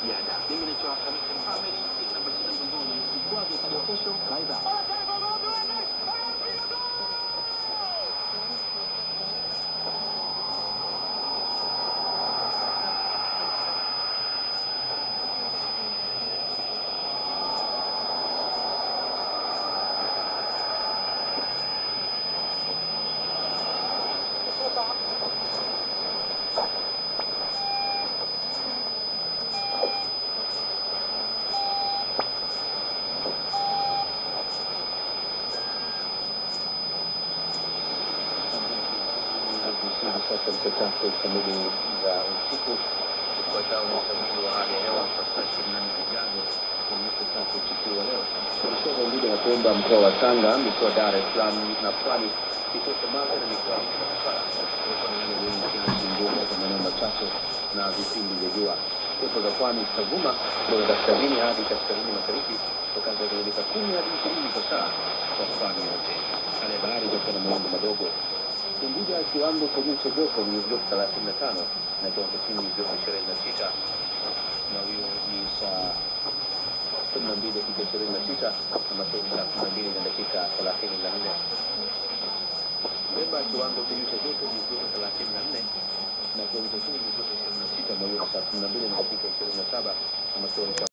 ziada. Mimi naitwa Hamisi Mohamed, namba sita mgongoni, vikwazo hadi kesho. Bye bye. Hivi sasa ni saa tatu kamili za usiku. Ufuatao ni utabiri wa hali ya hewa kwa saa ishirini na nne zijazo kuonyesha tatu usiku wa leo. Mikoa ya Mbili na Pemba, mkoa wa Tanga, mikoa ya Dar es Salaam na Pwani, kituo cha Mara na mikoa ya Mtwara. Kuwepo na hali ya wingu kiasi mvua katika maeneo machache na vipindi vya jua. Pepo za pwani zitavuma kutoka kaskazini hadi kaskazini mashariki kwa kasi ya kilomita kumi hadi ishirini kwa saa kwa pwani yote. Hali ya bahari itakuwa na mawimbi madogo Unguja kiwango cha juu cha joto ni joto thelathini na tano na kiwango chini ni joto ishirini na sita na hiyo ni saa kumi na mbili dakika ishirini na sita na matoni saa kumi na mbili na dakika thelathini na nne Pemba kiwango cha juu cha joto ni joto thelathini na nne na kiwango cha chini ni joto ishirini na sita na hiyo saa kumi na mbili na dakika ishirini na saba na matoni saa